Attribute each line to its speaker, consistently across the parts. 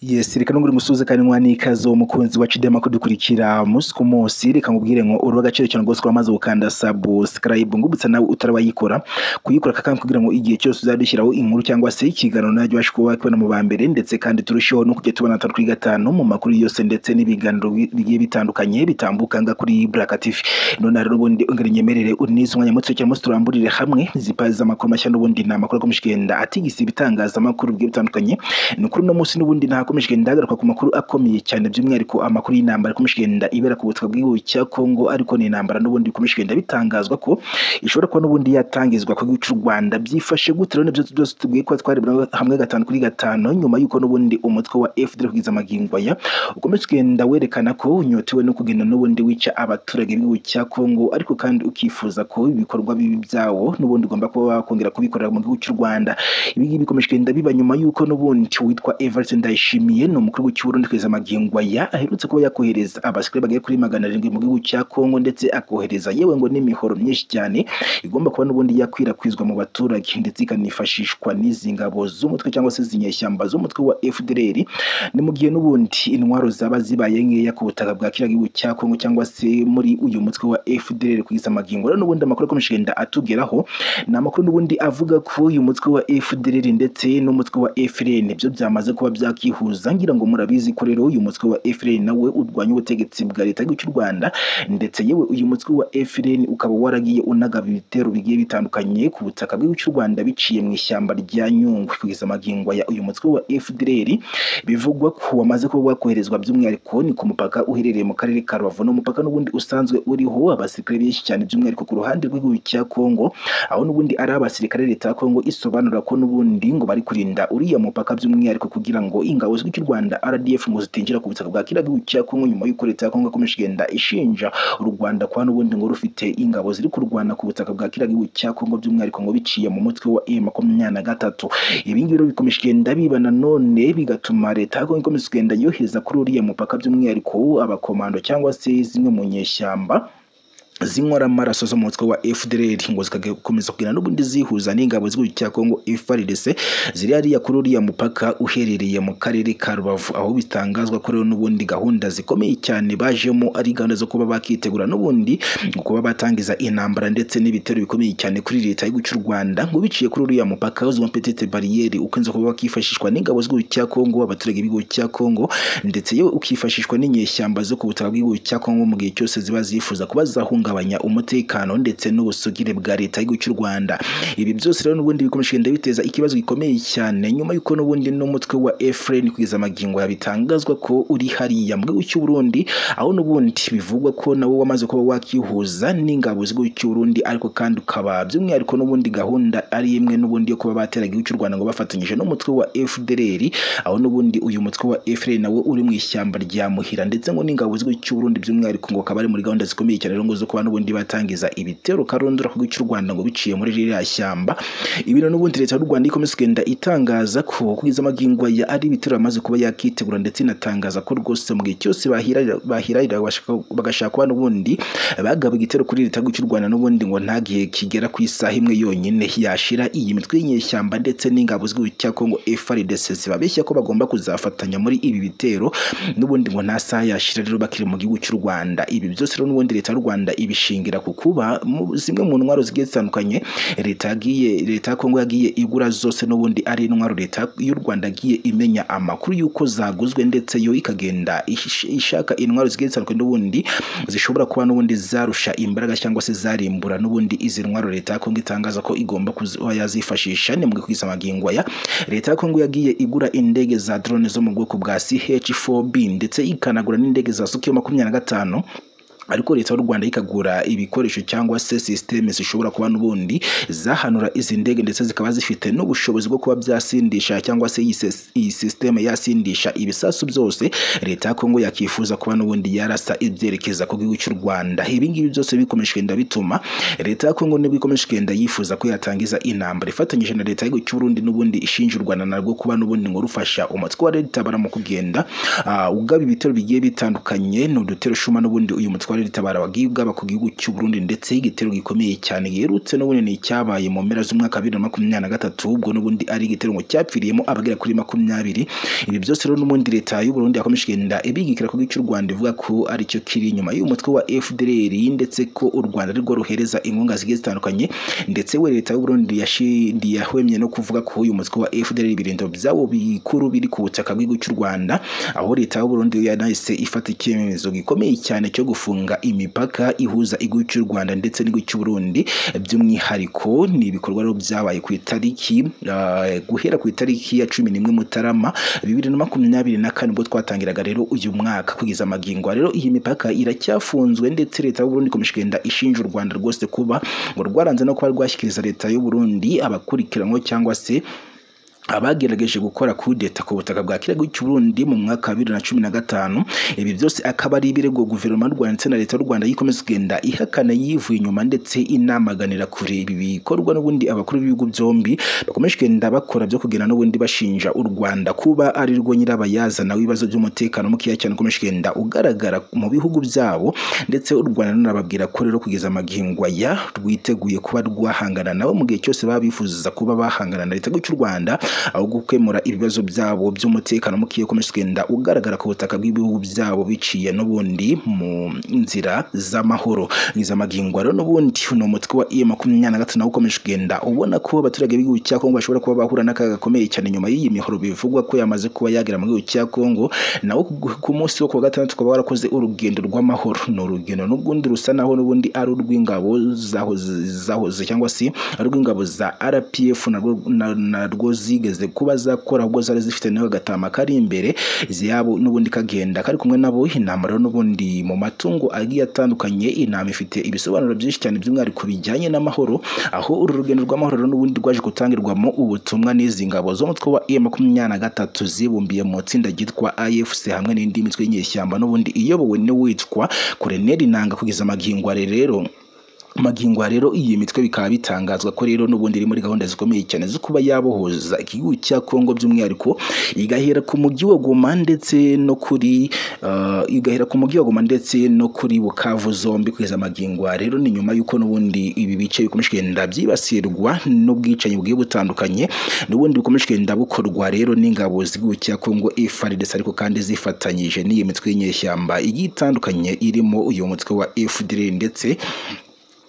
Speaker 1: Yes reka nubwo uri musozi kanywa n'ikaze mukunzi wa Chidema kudukurikira umunsi ku munsi reka nkubwire ngo uruha agaciro cyane rwose ko wamaze gukanda subscribe ngubutse nawe utarayikora kuyikora kandi kugira ngo igihe cyose uzajya dushyiraho inkuru cyangwa se ikiganiro nawe ubashe kuba wakibona mu ba mbere ndetse kandi turusheho no kujya tubona atatu kuri gatanu mu makuru yose ndetse n'ibiganiro bigiye bitandukanye bitambuka nga kuri Black TV none rero ubundi ungana inyemerere unize umwanya muto cyangwa se turamburire hamwe zipazi z'amakuru mashya n'ubundi ni amakuru akomeje kugenda atigisa ibitangazamakuru bigiye bitandukanye ni kuri uno munsi n'ubundi nta hakomeje kugenda hagaruka ku makuru akomeye cyane by'umwihariko amakuru y'intambara ikomeje kugenda ibera ku butaka bw'igihugu cya Congo ariko ni intambara n'ubundi bikomeje kugenda bitangazwa ko ishobora kuba n'ubundi yatangizwa ku gihugu cy'u Rwanda byifashe gute rero nibyo byose tubwiye ko twarebera hamwe gatanu kuri gatanu nyuma y'uko n'ubundi umutwe wa FDL kugeza amagingo aya ukomeje kugenda werekana ko unyotewe no kugenda n'ubundi wica abaturage b'igihugu cya Congo ariko kandi ukifuza ko ibikorwa bibi byawo n'ubundi ugomba kuba wakongera kubikorera mu gihugu cy'u Rwanda ibi ngibi bikomeje kugenda biba nyuma y'uko n'ubundi witwa Everest Ndayishimiye Ndayishimiye ni umukuru w'ikiburundi kugeza amagingo aya aherutse kuba yakohereza abasirikare bagera kuri magana arindwi mu gihugu cya Kongo ndetse akohereza yewe ngo n'imihoro myinshi cyane igomba kuba n'ubundi yakwirakwizwa mu baturage ndetse ikanifashishwa n'izi ngabo z'umutwe cyangwa se izinyeshyamba z'umutwe wa FDLR ni mu gihe n'ubundi intwaro zaba zibaye nkeya ku butaka bwa kiriya gihugu cya Kongo cyangwa se muri uyu mutwe wa FDLR kugeza amagingo rero n'ubundi amakuru akomeje kugenda atugeraho ni amakuru n'ubundi avuga ko uyu mutwe wa FDLR ndetse n'umutwe wa FLN byo byamaze kuba byakihuza kuza ngira ngo murabizi ko rero uyu mutwe wa FLN nawe urwanya ubutegetsi bwa leta y'igihugu cy'u Rwanda ndetse yewe uyu mutwe wa FLN ukaba waragiye unagaba ibitero bigiye bitandukanye ku butaka bw'igihugu cy'u Rwanda biciye mu ishyamba rya Nyungwe kugeza amagingo ya uyu mutwe wa FDLR bivugwa ko wamaze kuba wakoherezwa by'umwihariko ni ku mupaka uherereye mu karere ka Rubavu n'umupaka n'ubundi usanzwe uriho abasirikare benshi cyane by'umwihariko ku ruhande rw'igihugu cya Kongo aho n'ubundi ari abasirikare leta ya Kongo isobanura ko n'ubundi ngo bari kurinda uriya mupaka by'umwihariko kugira ngo ingabo z'igihugu cy'u Rwanda RDF ngo zitinjira ku butaka bwa kiriya gihugu cya Kongo nyuma y'uko leta ya Kongo ikomeje kugenda ishinja u Rwanda kwa n'ubundi ngo rufite ingabo ziri kurwana ku butaka bwa kiriya gihugu cya Kongo by'umwihariko ngo biciye mu mutwe wa M makumyabiri na gatatu ibi ngibi rero bikomeje kugenda biba nanone bigatuma leta ya Kongo ikomeza kugenda yohereza kuri uriya mupaka by'umwihariko abakomando cyangwa se zimwe mu nyeshyamba zinkora amaraso zo mu mutwe wa FDLR ngo zigakomeza kugenda n'ubundi zihuza n'ingabo z'igihugu cya Kongo FARDC ziri hariya kuri uriya mupaka uherereye mu karere ka Rubavu aho bitangazwa ko rero n'ubundi gahunda zikomeye cyane bajemo ari gahunda zo kuba bakitegura n'ubundi kuba batangiza intambara ndetse n'ibitero bikomeye cyane kuri leta y'igihugu cy'u Rwanda ngo biciye kuri uriya mupaka uzwa petite barriere ukunze kuba wakifashishwa n'ingabo z'igihugu cya Kongo abaturage b'igihugu cya Kongo ndetse yewe ukifashishwa n'inyeshyamba zo ku butaka bw'igihugu cya Kongo mu gihe cyose ziba zifuza kuba zahunga guhungabanya umutekano ndetse n'ubusugire bwa leta y'igihugu cy'u Rwanda ibi byose rero n'ubundi bikomeje kugenda biteza ikibazo gikomeye cyane nyuma y'uko n'ubundi n'umutwe wa FLN kugeza amagingo yabitangazwa ko uri hariya mu gihugu cy'u Burundi aho n'ubundi bivugwa ko nawo wamaze kuba wakihuza n'ingabo z'igihugu cy'u Burundi ariko kandi ukaba by'umwihariko n'ubundi gahunda ari imwe n'ubundi yo kuba bateraga igihugu cy'u Rwanda ngo bafatanyije n'umutwe wa FDLR aho n'ubundi uyu mutwe wa FLN nawo uri mu ishyamba rya Muhira ndetse ngo n'ingabo z'igihugu cy'u Burundi by'umwihariko ngo akaba ari muri gahunda zikomeye cyane rero ngo zo kuba n'ubundi batangiza ibitero karondora ku cy'u Rwanda ngo biciye muri ririya shyamba ibintu n'ubundi leta y'u Rwanda ikomeza kugenda itangaza ko kugeza amagingo ya ari ibitero amaze kuba yakitegura ndetse inatangaza ko rwose mu gihe cyose bahirarira bagashaka kuba n'ubundi bagaba igitero kuri leta y'u Rwanda n'ubundi ngo nta gihe kigera ku isaha imwe yonyine yashira iyi mitwe y'inyeshyamba ndetse n'ingabo z'igihugu cya Kongo FARDC zibabeshya ko bagomba kuzafatanya muri ibi bitero n'ubundi ngo nta saha yashira rero bakiri mu gihugu cy'u Rwanda ibi byose rero n'ubundi leta y'u Rwanda ibishingira ku kuba zimwe mu ntwaro zigiye zitandukanye leta yagiye leta ya Kongo yagiye igura zose n'ubundi ari intwaro leta y'u Rwanda yagiye imenya amakuru y'uko zaguzwe ndetse yo ikagenda ishaka intwaro zigiye zitandukanye n'ubundi zishobora kuba n'ubundi zarusha imbaraga cyangwa se zarimbura n'ubundi izi ntwaro leta ya Kongo itangaza ko igomba kuba yazifashisha ni mu kwisa amagingo aya leta ya Kongo yagiye igura indege za drone zo mu bwoko bwa CH4B ndetse ikanagura n'indege za Sukhoi makumyabiri na gatanu ariko leta y'u Rwanda ikagura ibikoresho cyangwa se systeme zishobora kuba n'ubundi zahanura izi ndege ndetse zikaba zifite n'ubushobozi bwo kuba byasindisha cyangwa se iyi systeme yasindisha ibisasu byose leta ya Kongo yakifuza kuba n'ubundi yarasa ibyerekeza ku gihugu cy'u Rwanda ibi ngibi byose bikomeje kugenda bituma leta ya Kongo nibwo ikomeje kugenda yifuza ko yatangiza intambara ifatanyije na leta y'igihugu cy'u Burundi n'ubundi ishinja u Rwanda narwo kuba n'ubundi ngo rufasha umutwe wa Red Tabara mu kugenda uh, ugaba ibitero bigiye bitandukanye n'udutero shuma n'ubundi uyu mutwe ikorera itabara abagibwa ku gihugu cy'u Burundi ndetse igitero gikomeye cyane giherutse n'ubundi ni icyabaye mu mpera z'umwaka wa bibiri na makumyabiri na gatatu ubwo n'ubundi ari igitero ngo cyapfiriyemo abagera kuri makumyabiri ibi byose rero n'ubundi leta y'u Burundi yakomeje kugenda ibigikira ku cy'u Rwanda ivuga ko aricyo kiri inyuma y'umutwe wa FDLR ndetse ko u Rwanda rwo ruhereza inkunga zigiye zitandukanye ndetse we leta y'u Burundi yashindi yahwemye no kuvuga ko uyu mutwe wa FDLR ibirindiro byabo bikuru biri ku butaka bw'igihugu cy'u Rwanda aho leta y'u Burundi yanahise ifata icyemezo gikomeye cyane cyo gufunga imipaka ihuza igihugu cy'u Rwanda ndetse n'igihugu cy'u Burundi by'umwihariko ni ibikorwa rero byabaye ku itariki ah, guhera ku itariki ya cumi n'imwe Mutarama bibiri na makumyabiri na kane ubwo twatangiraga rero uyu mwaka kugeza amagingo rero iyi mipaka iracyafunzwe ndetse leta y'u Burundi ikomeje kugenda ishinja u Rwanda rwose kuba ngo rwaranze no kuba rwashyikiriza leta y'u Burundi abakurikiranwe cyangwa se abagerageje gukora kudeta ku butaka bwa kiriya gihugu cy'u Burundi mu mwaka wa bibiri na cumi na gatanu ibi byose akaba ari ibirego guverinoma y'u Rwanda ndetse na leta y'u Rwanda yikomeza kugenda ihakana yivuye inyuma ndetse inamaganira kure ibi bikorwa n'ubundi abakuru b'ibihugu byombi bakomeje kugenda bakora byo kugenda n'ubundi bashinja u Rwanda kuba ari rwo nyirabayazana w'ibibazo by'umutekano mukeya cyane ukomeje kugenda ugaragara mu bihugu byabo ndetse u Rwanda runababwira ko rero kugeza amagingwa ya rwiteguye kuba rwahangana nabo mu gihe cyose baba bifuza kuba bahangana na leta y'u Rwanda aho gukemura ibibazo byabo by'umutekano mukeya ukomeje kugenda ugaragara ku butaka bw'ibihugu byabo biciye n'ubundi mu nzira z'amahoro nizamagingwa rero n'ubundi ni umutwe wa i makumyabiri na gatatu nawo ukomeje kugenda ubona ko abaturage b'igihugu cya Kongo bashobora kuba bahura n'akaga gakomeye cyane nyuma y'iyi mihoro bivugwa ko yamaze kuba yagera mu gihugu cya Kongo nawo ku- ku munsi wo ku wa gatandatu ukaba warakoze urugendo rw'amahoro ni urugendo n'ubundi rusa naho n'ubundi ari urw'ingabo zahoze zahoze cyangwa se ari urw'ingabo za RPF narwo na- narwo zigeze kuba zakora ubwo zari zifite nawe agatama kari imbere ziyabo n'ubundi kagenda kari kumwe nabo intama rero n'ubundi mu matungo agiye atandukanye intama ifite ibisobanuro byinshi cyane by'umwihariko bijyanye n'amahoro aho uru rugendo rw'amahoro rero n'ubundi rwaje gutangirwamo ubutumwa n'izi ngabo zo mu mutwe wa M makumyabiri na gatatu zibumbiye mu itsinda ryitwa AFC hamwe n'indi mitwe y'inyeshyamba n'ubundi iyobowe n'uwitwa Colonel Nanga kugeza amagingo are rero magingo aha rero iyi mitwe bikaba bitangazwa ko rero n'ubundi iri muri gahunda zikomeye cyane zo kuba yabohoza igihugu cya Kongo by'umwihariko igahera ku mujyi wa Goma ndetse no kuri ah, igahera ku mujyi wa Goma ndetse no kuri Bukavu zombi kugeza magingo aha rero ni nyuma y'uko n'ubundi ibi bice bikomeje kugenda byibasirwa n'ubwicanyi bugiye butandukanye n'ubundi bikomeje kugenda bukorwa rero n'ingabo z'igihugu cya Kongo FARDC ariko kandi zifatanyije n'iyi mitwe y'inyeshyamba igiye itandukanye irimo uyu mutwe wa FDLR ndetse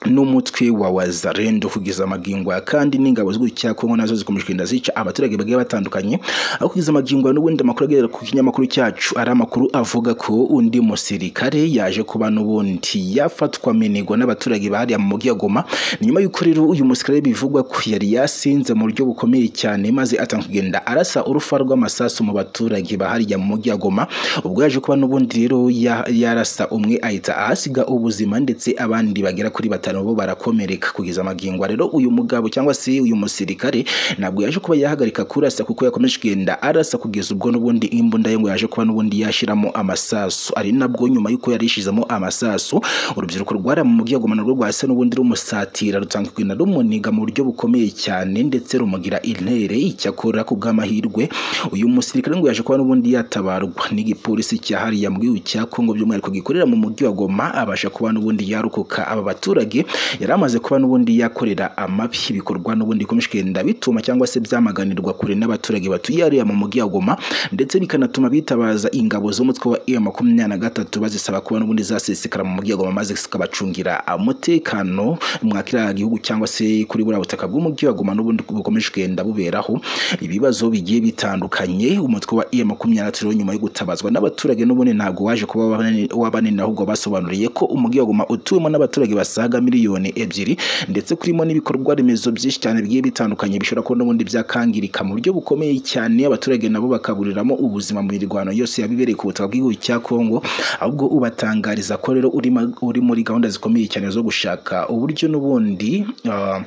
Speaker 1: n'umutwe wa wazarendo kugeza amagingo aya kandi n'ingabo z'igihugu cya Kongo nazo zikomeje kugenda zica abaturage bagiye batandukanye aho kugeza amagingo aya n'ubundi amakuru agera ku kinyamakuru cyacu ari amakuru avuga ko undi musirikare yaje kuba n'ubundi yafatwa minigo n'abaturage bari mu mujyi wa Goma ni nyuma y'uko rero uyu musirikare bivugwa ko yari yasinze mu buryo bukomeye cyane maze atanga kugenda arasa urufa rw'amasasu mu baturage baharya mu mujyi wa Goma ubwo yaje kuba n'ubundi rero ya- yarasa umwe ahita ahasiga ubuzima ndetse abandi bagera kuri batanu bo barakomereka kugeza amagingo aha rero uyu mugabo cyangwa se uyu musirikare ntabwo yaje kuba yahagarika kurasa kuko yakomeje kugenda arasa kugeza ubwo n'ubundi imbunda ye ngo yaje kuba n'ubundi yashyiramo amasasu ari nabwo nyuma y'uko yari yishizemo amasasu urubyiruko rwari mu mujyi wa Goma narwo rwase n'ubundi rumusatira rutanga kugenda rumuniga mu buryo bukomeye cyane ndetse rumugira intere icyakora ku bw'amahirwe uyu musirikare ngo yaje kuba n'ubundi yatabarwa n'igipolisi cya hariya mu gihugu cya Kongo by'umwihariko gikorera mu mujyi wa Goma abasha kuba n'ubundi yarukuka aba baturage yari amaze kuba n'ubundi yakorera amabi ibikorwa n'ubundi bikomeje kugenda bituma cyangwa se byamaganirwa kure n'abaturage batuye hariya mu mujyi wa Goma ndetse bikanatuma bitabaza ingabo z'umutwe wa M makumyabiri na gatatu bazisaba kuba n'ubundi zasesekara mu mujyi wa Goma maze zikabacungira umutekano mwa kiriya gihugu cyangwa se kuri buriya butaka bw'umujyi wa Goma n'ubundi bukomeje kugenda buberaho ibibazo bigiye bitandukanye umutwe wa M makumyabiri na gatatu rero nyuma yo gutabazwa n'abaturage n'ubundi ntabwo waje kuba wabanini- wabanini ahubwo basobanuriye ko umujyi wa Goma utuwemo n'abaturage basaga miliyoni ebyiri ndetse kurimo n'ibikorwa remezo byinshi cyane bigiye bitandukanye bishobora kuba n'ubundi byakangirika mu buryo bukomeye cyane abaturage nabo bakaburiramo ubuzima mu mirwano yose yabibereye ku butaka bw'igihugu cya Kongo ahubwo ubatangariza ko rero uri ma- uri muri gahunda zikomeye cyane zo gushaka uburyo n'ubundi ah,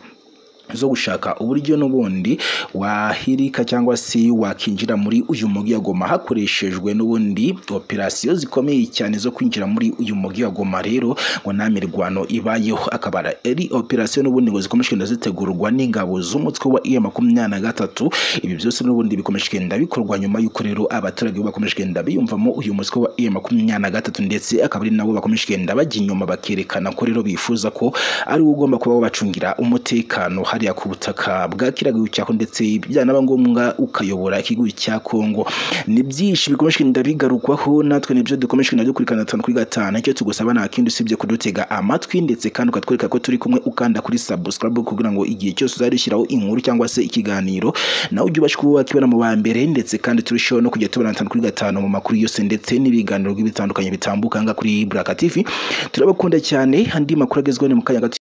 Speaker 1: zo gushaka uburyo n'ubundi wahirika cyangwa se wakinjira muri uyu mujyi wa Goma hakoreshejwe n'ubundi operasiyo zikomeye cyane zo kwinjira muri uyu mujyi wa Goma rero ngo nta mirwano ibayeho akabara ari operasiyo n'ubundi ngo zikomeje kugenda zitegurwa n'ingabo z'umutwe wa iya makumyabiri na gatatu ibi byose n'ubundi bikomeje kugenda bikorwa nyuma y'uko rero abaturage bakomeje kugenda biyumvamo uyu mutwe wa iya makumyabiri na gatatu ndetse akaba ari nabo bakomeje kugenda bajya inyuma bakerekana ko rero bifuza ko ari we ugomba kuba wabacungira umutekano hariya ku butaka bwa kiragihugu cya Kongo ndetse byanaba ngombwa ukayobora ikigihugu cya Kongo ni byinshi bikomeje kugenda bigarukwaho natwe nibyo dukomeje kugenda dukurikirana gatanu kuri gatanu icyo tugusaba nta kindi usibye kudutega amatwi ndetse kandi ukatwereka ko turi kumwe ukanda kuri subscribe kugira ngo igihe cyose uzadushyiraho inkuru cyangwa se ikiganiro nawe ujye ubasha kuba wakibona mu ba mbere ndetse kandi turusheho no kujya tubona gatanu kuri gatanu mu makuru yose ndetse n'ibiganiro bitandukanye bitambuka aha ngaha kuri Buraka TV turabakunda cyane andi makuru agezweho ni mu kanya gato